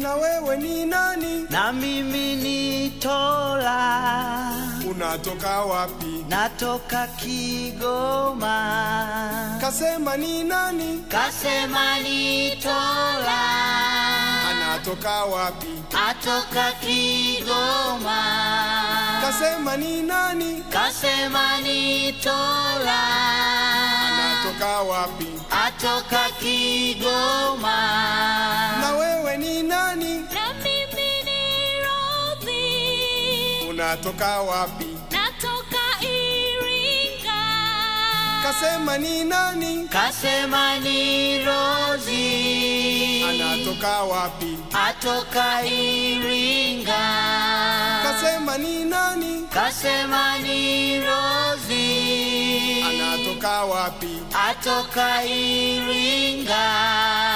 Na wewe ni nani? na mimi ni Tola, Unatoka wapi? natoka Kigoma. Kasema ni nani? Kasema ni Tola, Anatoka wapi? atoka Kigoma. Kasema ni nani? Kasema ni Tola, Anatoka wapi? atoka Kigoma. Na wewe ni nani? Na mimi ni Rozi, Unatoka wapi? natoka Iringa. Kasema ni nani? Kasema ni Rozi, Anatoka wapi? atoka Iringa. Kasema ni nani? Kasema ni Rozi, Anatoka wapi? atoka Iringa.